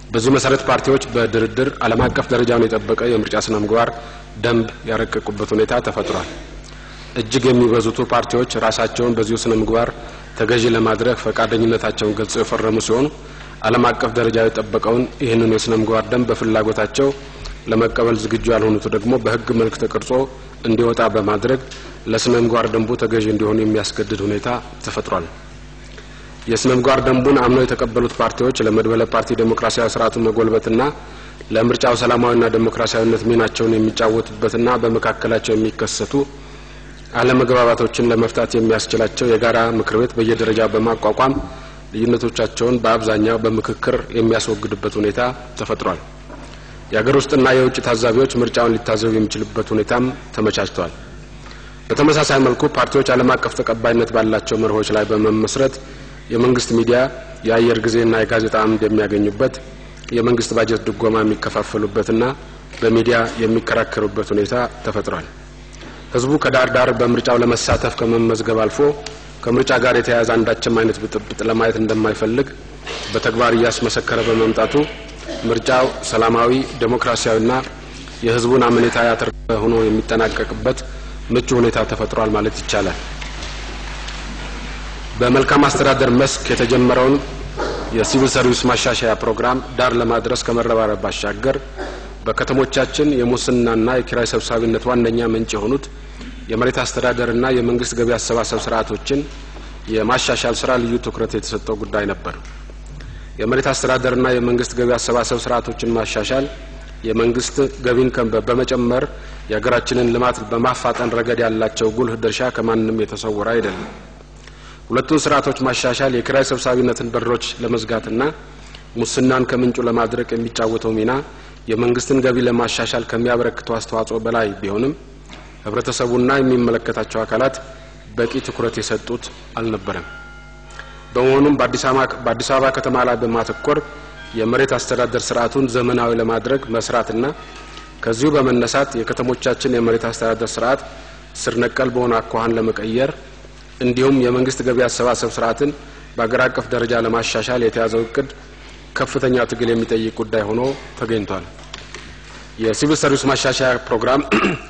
በዚህ መሰረት ፓርቲዎች በድርድር ዓለም አቀፍ ደረጃውን የጠበቀ የምርጫ ስነ ምግባር ደንብ ያረቀቁበት ሁኔታ ተፈጥሯል። እጅግ የሚበዙቱ ፓርቲዎች ራሳቸውን በዚሁ ስነ ምግባር ተገዢ ለማድረግ ፈቃደኝነታቸውን ገልጸው የፈረሙ ሲሆኑ ዓለም አቀፍ ደረጃ የጠበቀውን ይህንን የስነ ምግባር ደንብ በፍላጎታቸው ለመቀበል ዝግጁ ያልሆኑት ደግሞ በሕግ መልክ ተቀርጾ እንዲወጣ በማድረግ ለስነ ምግባር ደንቡ ተገዢ እንዲሆኑ የሚያስገድድ ሁኔታ ተፈጥሯል። የስነ ምግባር ደንቡን አምነው የተቀበሉት ፓርቲዎች ለመድበለ ፓርቲ ዴሞክራሲያዊ ስርዓቱን መጎልበትና ለምርጫው ሰላማዊና ዴሞክራሲያዊነት ሚናቸውን የሚጫወቱበትና በመካከላቸው የሚከሰቱ አለመግባባቶችን ለመፍታት የሚያስችላቸው የጋራ ምክር ቤት በየደረጃ በማቋቋም ልዩነቶቻቸውን በአብዛኛው በምክክር የሚያስወግዱበት ሁኔታ ተፈጥሯል። የሀገር ውስጥና የውጭ ታዛቢዎች ምርጫውን ሊታዘቡ የሚችሉበት ሁኔታም ተመቻችተዋል። በተመሳሳይ መልኩ ፓርቲዎች ዓለም አቀፍ ተቀባይነት ባላቸው መርሆች ላይ በመመስረት የመንግስት ሚዲያ የአየር ጊዜና የጋዜጣ አምድ የሚያገኙበት የመንግስት ባጀት ድጎማ የሚከፋፈሉበትና በሚዲያ የሚከራከሩበት ሁኔታ ተፈጥሯል። ህዝቡ ከዳር ዳር በምርጫው ለመሳተፍ ከመመዝገብ አልፎ ከምርጫ ጋር የተያያዘ አንዳችም አይነት ብጥብጥ ለማየት እንደማይፈልግ በተግባር እያስመሰከረ በመምጣቱ ምርጫው ሰላማዊ፣ ዴሞክራሲያዊና የህዝቡን አመኔታ ያተረፈ ሆኖ የሚጠናቀቅበት ምቹ ሁኔታ ተፈጥሯል ማለት ይቻላል። በመልካም አስተዳደር መስክ የተጀመረውን የሲቪል ሰርቪስ ማሻሻያ ፕሮግራም ዳር ለማድረስ ከመረባረብ ባሻገር በከተሞቻችን የሙስናና የኪራይ ሰብሳቢነት ዋነኛ ምንጭ የሆኑት የመሬት አስተዳደርና የመንግስት ገቢ አሰባሰብ ስርዓቶችን የማሻሻል ስራ ልዩ ትኩረት የተሰጠው ጉዳይ ነበር። የመሬት አስተዳደርና የመንግስት ገቢ አሰባሰብ ስርዓቶችን ማሻሻል የመንግስት ገቢን በመጨመር የሀገራችንን ልማት በማፋጠን ረገድ ያላቸው ጉልህ ድርሻ ከማንም የተሰወረ አይደለም። ሁለቱን ስርዓቶች ማሻሻል የኪራይ ሰብሳቢነትን በሮች ለመዝጋትና ሙስናን ከምንጩ ለማድረቅ የሚጫወተው ሚና የመንግስትን ገቢ ለማሻሻል ከሚያበረክተው አስተዋጽኦ በላይ ቢሆንም ህብረተሰቡና የሚመለከታቸው አካላት በቂ ትኩረት የሰጡት አልነበረም። በመሆኑም በአዲስ አበባ ከተማ ላይ በማተኮር የመሬት አስተዳደር ስርዓቱን ዘመናዊ ለማድረግ መስራትና ከዚሁ በመነሳት የከተሞቻችን የመሬት አስተዳደር ስርዓት ስር ነቀል በሆነ አኳኋን ለመቀየር እንዲሁም የመንግስት ገቢ አሰባሰብ ስርዓትን በአገር አቀፍ ደረጃ ለማሻሻል የተያዘው እቅድ ከፍተኛ ትግል የሚጠይቅ ጉዳይ ሆኖ ተገኝቷል። የሲቪል ሰርቪስ ማሻሻያ ፕሮግራም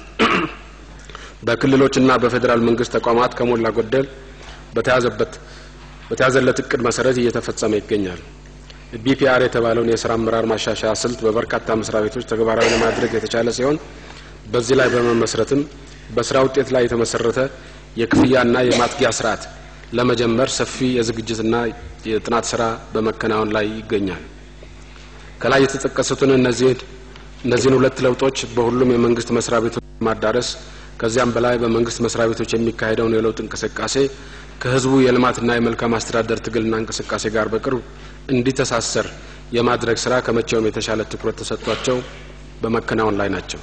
በክልሎችና በፌዴራል መንግስት ተቋማት ከሞላ ጎደል በተያዘበት በተያዘለት እቅድ መሰረት እየተፈጸመ ይገኛል። ቢፒአር የተባለውን የስራ አመራር ማሻሻያ ስልት በበርካታ መስሪያ ቤቶች ተግባራዊ ለማድረግ የተቻለ ሲሆን በዚህ ላይ በመመስረትም በስራ ውጤት ላይ የተመሰረተ የክፍያና የማትጊያ ስርዓት ለመጀመር ሰፊ የዝግጅትና የጥናት ስራ በመከናወን ላይ ይገኛል። ከላይ የተጠቀሱትን እነዚህን እነዚህን ሁለት ለውጦች በሁሉም የመንግስት መስሪያ ቤቶች ማዳረስ ከዚያም በላይ በመንግስት መስሪያ ቤቶች የሚካሄደውን የለውጥ እንቅስቃሴ ከህዝቡ የልማትና የመልካም አስተዳደር ትግልና እንቅስቃሴ ጋር በቅርብ እንዲተሳሰር የማድረግ ስራ ከመቼውም የተሻለ ትኩረት ተሰጥቷቸው በመከናወን ላይ ናቸው።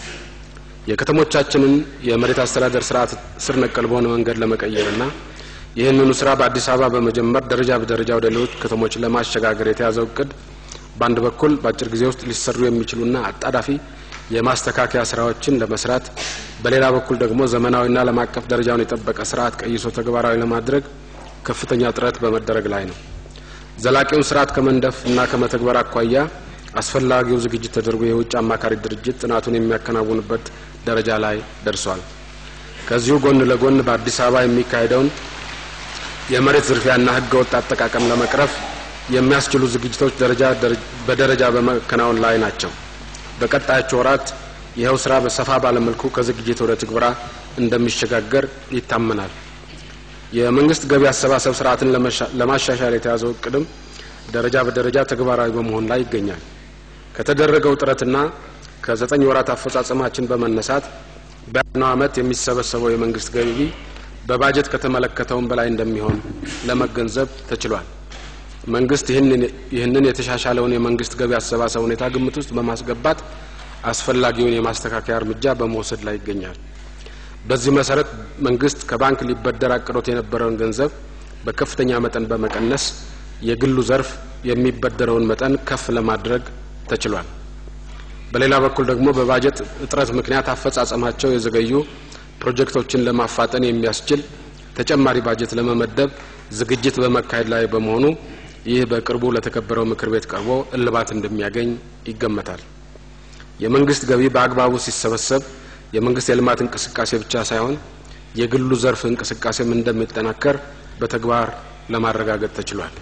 የከተሞቻችንን የመሬት አስተዳደር ስርዓት ስር ነቀል በሆነ መንገድ ለመቀየርና ይህንኑ ስራ በአዲስ አበባ በመጀመር ደረጃ በደረጃ ወደ ሌሎች ከተሞች ለማሸጋገር የተያዘው እቅድ በአንድ በኩል በአጭር ጊዜ ውስጥ ሊሰሩ የሚችሉና አጣዳፊ የማስተካከያ ስራዎችን ለመስራት፣ በሌላ በኩል ደግሞ ዘመናዊና ዓለም አቀፍ ደረጃውን የጠበቀ ስርዓት ቀይሶ ተግባራዊ ለማድረግ ከፍተኛ ጥረት በመደረግ ላይ ነው። ዘላቂውን ስርዓት ከመንደፍ እና ከመተግበር አኳያ አስፈላጊው ዝግጅት ተደርጎ የውጭ አማካሪ ድርጅት ጥናቱን የሚያከናውንበት ደረጃ ላይ ደርሷል። ከዚሁ ጎን ለጎን በአዲስ አበባ የሚካሄደውን የመሬት ዝርፊያና ህገወጥ አጠቃቀም ለመቅረፍ የሚያስችሉ ዝግጅቶች ደረጃ በደረጃ በመከናወን ላይ ናቸው። በቀጣዮቹ ወራት ይኸው ስራ በሰፋ ባለመልኩ ከዝግጅት ወደ ትግበራ እንደሚሸጋገር ይታመናል። የመንግስት ገቢ አሰባሰብ ስርዓትን ለማሻሻል የተያዘው እቅድም ደረጃ በደረጃ ተግባራዊ በመሆን ላይ ይገኛል። ከተደረገው ጥረትና ከዘጠኝ ወራት አፈጻጸማችን በመነሳት በያዝነው ዓመት የሚሰበሰበው የመንግስት ገቢ በባጀት ከተመለከተውም በላይ እንደሚሆን ለመገንዘብ ተችሏል። መንግስት ይህንን የተሻሻለውን የመንግስት ገቢ አሰባሰብ ሁኔታ ግምት ውስጥ በማስገባት አስፈላጊውን የማስተካከያ እርምጃ በመውሰድ ላይ ይገኛል። በዚህ መሰረት መንግስት ከባንክ ሊበደር አቅዶት የነበረውን ገንዘብ በከፍተኛ መጠን በመቀነስ የግሉ ዘርፍ የሚበደረውን መጠን ከፍ ለማድረግ ተችሏል። በሌላ በኩል ደግሞ በባጀት እጥረት ምክንያት አፈጻጸማቸው የዘገዩ ፕሮጀክቶችን ለማፋጠን የሚያስችል ተጨማሪ ባጀት ለመመደብ ዝግጅት በመካሄድ ላይ በመሆኑ ይህ በቅርቡ ለተከበረው ምክር ቤት ቀርቦ እልባት እንደሚያገኝ ይገመታል። የመንግስት ገቢ በአግባቡ ሲሰበሰብ የመንግስት የልማት እንቅስቃሴ ብቻ ሳይሆን የግሉ ዘርፍ እንቅስቃሴም እንደሚጠናከር በተግባር ለማረጋገጥ ተችሏል።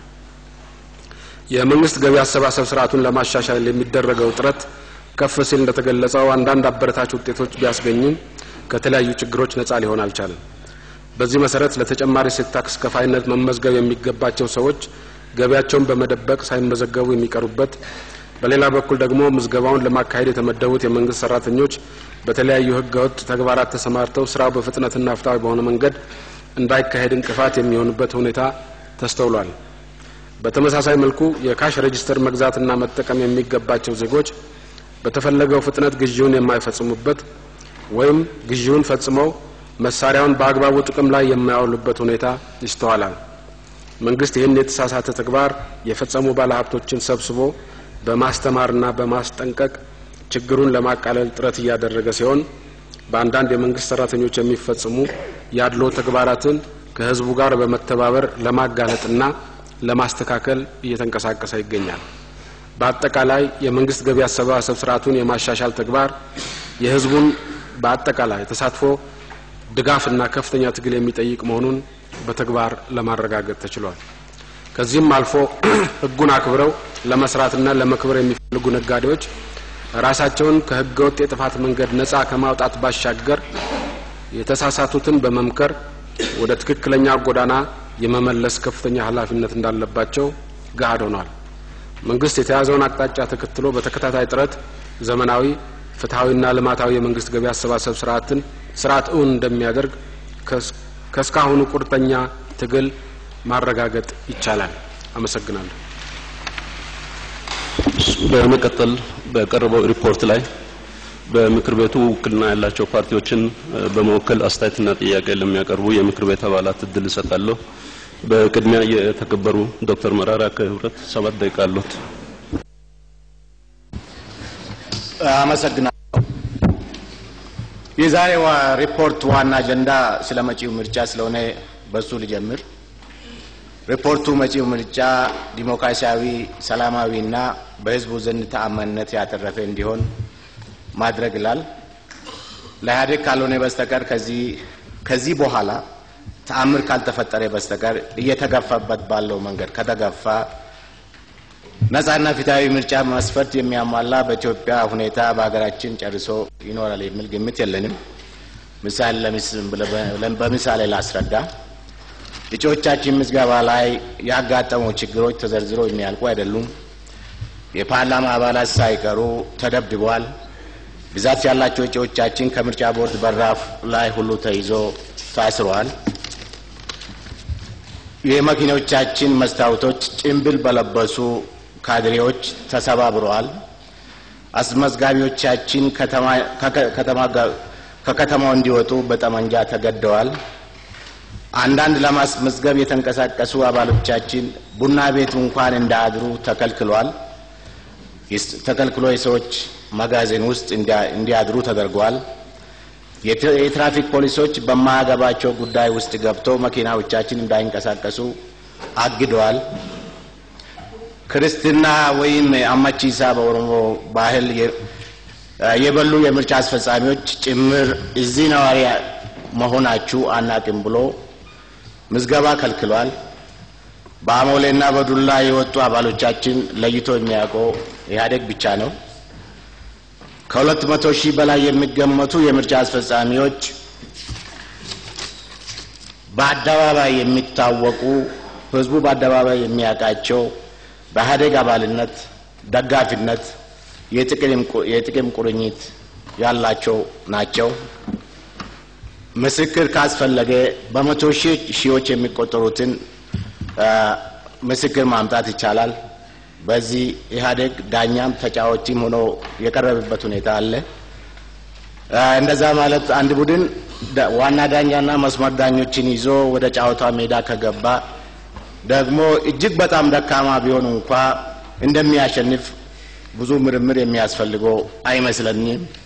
የመንግስት ገቢ አሰባሰብ ስርዓቱን ለማሻሻል የሚደረገው ጥረት ከፍ ሲል እንደተገለጸው አንዳንድ አበረታች ውጤቶች ቢያስገኝም ከተለያዩ ችግሮች ነጻ ሊሆን አልቻለም። በዚህ መሰረት ለተጨማሪ እሴት ታክስ ከፋይነት መመዝገብ የሚገባቸው ሰዎች ገቢያቸውን በመደበቅ ሳይመዘገቡ የሚቀሩበት፣ በሌላ በኩል ደግሞ ምዝገባውን ለማካሄድ የተመደቡት የመንግስት ሰራተኞች በተለያዩ ህገወጥ ተግባራት ተሰማርተው ስራው በፍጥነትና ፍትሐዊ በሆነ መንገድ እንዳይካሄድ እንቅፋት የሚሆንበት ሁኔታ ተስተውሏል። በተመሳሳይ መልኩ የካሽ ሬጅስተር መግዛትና መጠቀም የሚገባቸው ዜጎች በተፈለገው ፍጥነት ግዢውን የማይፈጽሙበት ወይም ግዢውን ፈጽመው መሳሪያውን በአግባቡ ጥቅም ላይ የማያውሉበት ሁኔታ ይስተዋላል። መንግስት ይህን የተሳሳተ ተግባር የፈጸሙ ባለሀብቶችን ሰብስቦ በማስተማርና በማስጠንቀቅ ችግሩን ለማቃለል ጥረት እያደረገ ሲሆን በአንዳንድ የመንግስት ሰራተኞች የሚፈጽሙ ያድሎ ተግባራትን ከህዝቡ ጋር በመተባበር ለማጋለጥና ለማስተካከል እየተንቀሳቀሰ ይገኛል። በአጠቃላይ የመንግስት ገቢ አሰባሰብ ስርዓቱን የማሻሻል ተግባር የህዝቡን በአጠቃላይ ተሳትፎ ድጋፍና ከፍተኛ ትግል የሚጠይቅ መሆኑን በተግባር ለማረጋገጥ ተችሏል። ከዚህም አልፎ ህጉን አክብረው ለመስራትና ለመክበር የሚፈልጉ ነጋዴዎች ራሳቸውን ከህገወጥ የጥፋት መንገድ ነጻ ከማውጣት ባሻገር የተሳሳቱትን በመምከር ወደ ትክክለኛ ጎዳና የመመለስ ከፍተኛ ኃላፊነት እንዳለባቸው ገሃድ ሆኗል። መንግስት የተያዘውን አቅጣጫ ተከትሎ በተከታታይ ጥረት ዘመናዊ ፍትሐዊና ልማታዊ የመንግስት ገቢ አሰባሰብ ስርዓትን ስርዓት እውን እንደሚያደርግ ከእስካሁኑ ቁርጠኛ ትግል ማረጋገጥ ይቻላል። አመሰግናለሁ። በመቀጠል በቀረበው ሪፖርት ላይ በምክር ቤቱ ውክልና ያላቸው ፓርቲዎችን በመወከል አስተያየትና ጥያቄ ለሚያቀርቡ የምክር ቤት አባላት እድል እሰጣለሁ። በቅድሚያ የተከበሩ ዶክተር መራራ ከህብረት ሰባት ደቂቃ አሉት። አመሰግናለሁ። የዛሬው ሪፖርት ዋና አጀንዳ ስለ መጪው ምርጫ ስለሆነ በሱ ልጀምር። ሪፖርቱ መጪው ምርጫ ዲሞክራሲያዊ፣ ሰላማዊና በህዝቡ ዘንድ ተአማኒነት ያተረፈ እንዲሆን ማድረግ ይላል። ለኢህአዴግ ካልሆነ በስተቀር ከዚህ ከዚህ በኋላ ተአምር ካልተፈጠረ በስተቀር እየተገፋበት ባለው መንገድ ከተገፋ ነጻና ፊታዊ ምርጫ መስፈርት የሚያሟላ በኢትዮጵያ ሁኔታ በሀገራችን ጨርሶ ይኖራል የሚል ግምት የለንም። ምሳሌ በምሳሌ ላስረዳ። እጩዎቻችን ምዝገባ ላይ ያጋጠሙ ችግሮች ተዘርዝሮ የሚያልቁ አይደሉም። የፓርላማ አባላት ሳይቀሩ ተደብድበዋል። ብዛት ያላቸው እጩዎቻችን ከምርጫ ቦርድ በራፍ ላይ ሁሉ ተይዞ ታስረዋል። የመኪኖቻችን መስታወቶች ጭንብል በለበሱ ካድሬዎች ተሰባብረዋል። አስመዝጋቢዎቻችን ከከተማው እንዲወጡ በጠመንጃ ተገደዋል። አንዳንድ ለማስመዝገብ የተንቀሳቀሱ አባሎቻችን ቡና ቤት እንኳን እንዳያድሩ ተከልክሏል። ተከልክሎ የሰዎች መጋዘን ውስጥ እንዲያድሩ ተደርጓል። የትራፊክ ፖሊሶች በማያገባቸው ጉዳይ ውስጥ ገብተው መኪናዎቻችን እንዳይንቀሳቀሱ አግደዋል። ክርስትና ወይም አማቺሳ በኦሮሞ ባህል የበሉ የምርጫ አስፈጻሚዎች ጭምር እዚህ ነዋሪ መሆናችሁ አናቅም ብሎ ምዝገባ ከልክሏል። በአሞሌና በዱላ የወጡ አባሎቻችን ለይቶ የሚያውቀው ኢህአዴግ ብቻ ነው። ከሁለት መቶ ሺህ በላይ የሚገመቱ የምርጫ አስፈጻሚዎች በአደባባይ የሚታወቁ ህዝቡ በአደባባይ የሚያውቃቸው በኢህአዴግ አባልነት፣ ደጋፊነት፣ የጥቅም ቁርኝት ያላቸው ናቸው። ምስክር ካስፈለገ በመቶ ሺዎች የሚቆጠሩትን ምስክር ማምጣት ይቻላል። በዚህ ኢህአዴግ ዳኛም ተጫዋችም ሆኖ የቀረበበት ሁኔታ አለ። እንደዛ ማለት አንድ ቡድን ዋና ዳኛና መስመር ዳኞችን ይዞ ወደ ጨዋታ ሜዳ ከገባ ደግሞ እጅግ በጣም ደካማ ቢሆን እንኳ እንደሚያሸንፍ ብዙ ምርምር የሚያስፈልገው አይመስለኝም።